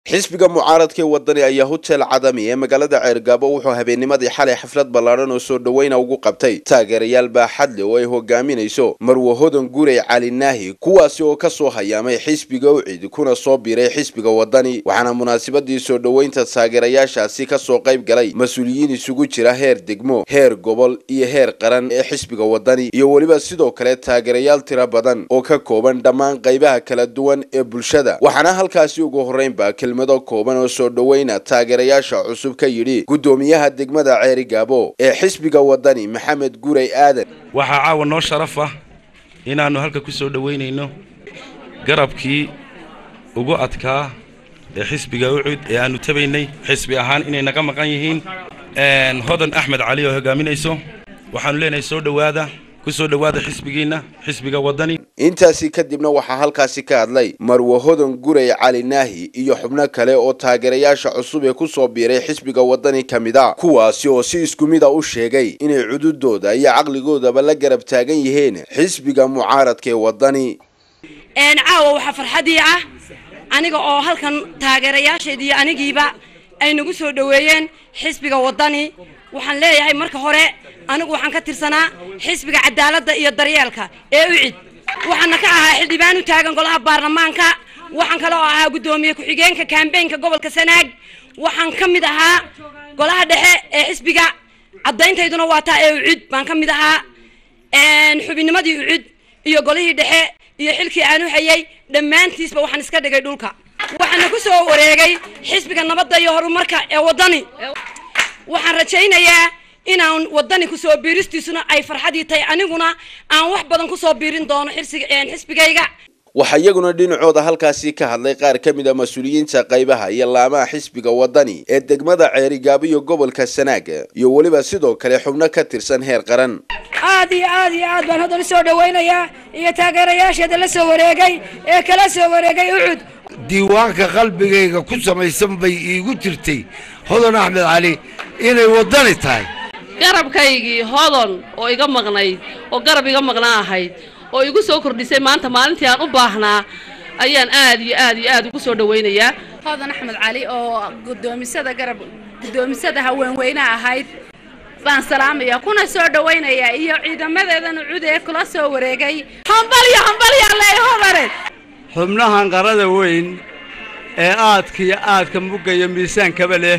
xisbiga mucaaradka ee wadani ayaa hotel cadami ee magaalada ceergaabo wuxuu habeennimadii xalay xaflad ballaadhan oo soo dhoweyna ugu qabtay taageerayaal baaxadle oo ay hogaaminayso marwe hodan gurey cali naahi kuwaasi oo ka soo hayaamay xisbiga ucid kuna soo biiray xisbiga wadani waxaana munaasabadii soo dhoweynta taageerayaashaasi ka soo qayb galay mas-uuliyiin isugu jira heer degmo heer gobol iyo heer qaran ee xisbiga wadani iyo weliba sidoo kale taageerayaal tiro badan oo ka kooban dhammaan qaybaha kala duwan ee bulshada waxaana halkaasi ugu horreynba kelmado kooban oo soo dhoweyna taageerayaasha cusub ka yidhi guddoomiyaha degmada ceerigaabo ee xisbiga wadani maxamed gurey aadan waxaa caawa noo sharaf ah inaannu halka ku soo dhoweynayno garabkii ugu adkaa ee xisbiga ucud ee aannu tabaynay xisbi ahaan inay naga maqan yihiin hodan axmed cali oo hogaaminayso waxaannu leenahay soo dhowaada ku soo dhowaada xisbigiinna xisbiga wadani intaasi kadibna waxaa halkaasi ka hadlay marwe hodan gurey cali naahi iyo xubno kale oo taageerayaasha cusub ee ku soo biiray xisbiga wadani ka mid a kuwaasi oo si isku mid a u sheegay inay cududooda iyo caqligoodaba la garab taagan yihiin xisbiga mucaaradka ee wadani caawa waxaa farxadii ah aniga oo halkan taageerayaasheedii anigiiba ay nagu soo dhoweeyeen xisbiga wadani waxaan leeyahay marka hore anigu waxaan ka tirsanaa xisbiga cadaaladda iyo daryeelka ee ucid waxaana ka ahaa xildhibaan u taagan golaha baarlamaanka waxaan kale oo ahaa guddoomiye ku-xigeenka kambeynka gobolka sanaag waxaan ka mid ahaa golaha dhexe ee xisbiga caddayntayduna waa taa ee ucud baan ka mid ahaa xubinimadii ucud iyo golihii dhexe iyo xilkii aan u hayay dhammaantiisba waxaan iska dhigay dhulka waxaana ku soo wareegay xisbiga nabadda iyo horumarka ee waddani waxaan rajaynayaa inaan wadani kusoo biiristiisuna ay farxadii tahay aniguna aan wax badan kusoo biirin doono xisbigayga waxaa iyaguna dhinacooda halkaasi ka hadlay qaar ka mid a mas-uuliyiinta qaybaha iyo laamaha xisbiga wadani ee degmada ceerigaabo iyo gobolka sanaag iyo weliba sidoo kale xubno ka tirsan heer qaran aad iyo aad iyo aad baan haddan usoo dhawaynayaa iyo taageerayaasheeda la soo wareegay ee kala soo wareegay ucud diiwaanka qalbigayga ku samaysan bay iigu jirtay hodan axmed cali inay waddani tahay garabkaygii hodon oo iga maqnayd oo garab iga maqnaa ahayd oo igu soo kordhisay maanta maalintii aan u baahnaa ayaan aad iyo aad iyo aad ugu soo dhawaynayaa hodan axmed cali oo guddoomisada garab guddoomisada haweenweynaha ahayd baan salaamaya kuna soo dhawaynayaa iyo ciidamadeedan ucud ee kula soo wareegay hambalyo hambalyaa leey hodane xubnahan qarada weyn ee aadka iyo aadka mugga iyo miisaankaba leh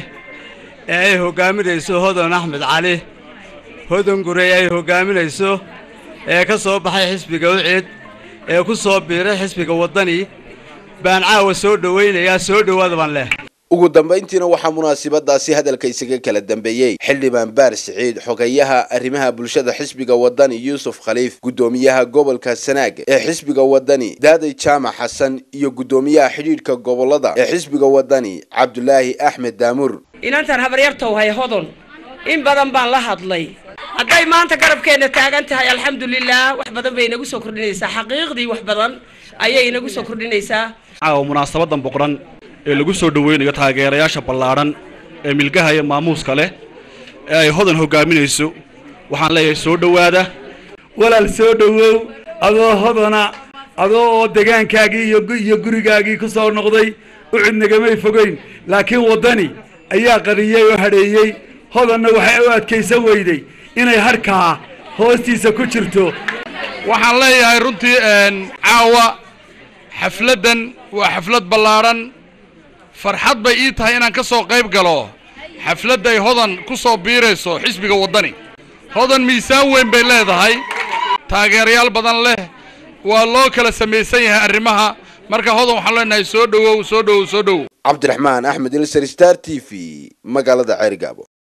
ee ay hoggaaminayso hodan axmed cali hodan gurey ay hoggaaminayso ee ka soo baxay xisbiga ucid ee ku soo biiray xisbiga waddani baan caawa soo dhowaynayaa soo dhowaada baan leh ugu dambayntiina waxaa munaasabadaasi hadalka isaga kala dambeeyey xildhibaan baar siciid xogeyaha arrimaha bulshada xisbiga wadani yuusuf khaliif guddoomiyaha gobolka sanaag ee xisbiga wadani daaday jaamac xasan iyo guddoomiyaha xidhiidhka gobolada ee xisbiga wadani cabdulaahi axmed daamur inantan habaryartowhay hodon in badan baan la hadlay hadday maanta garabkeenna taagan tahay alxamdulilah wax badan bay inagu soo kordhinaysaa xaqiiqdii wax badan ayay inagu soo kordhinaysaa caawa munaasabadan boqran ee lagu soo dhoweynayo taageerayaasha ballaadhan ee milgaha iyo maamuuska leh ee ay hodan hoggaaminayso waxaan leeyahay soo dhowaada walaal soo dhowow adoo hodana adoo oo degaankaagii iyo gurigaagii ku soo noqday ucud nagamay fogeyn laakiin waddani ayaa qariyey oo hadheeyey hodanna waxay u adkaysan weyday inay harkaa hoostiisa ku jirto waxaan leeyahay runtii caawa xafladdan waa xaflad ballaadhan farxad bay ii tahay inaan ka soo qayb galo xafladday hodan ku soo biirayso xisbiga waddani hodan miisaan weyn bay leedahay taageerayaal badan leh waa loo kala samaysan yahay arrimaha marka hodan waxaan leenahay soo dhowow soo dhowow soo dhowow cabdiraxmaan axmed ilsar star t v magaalada ceerigaabo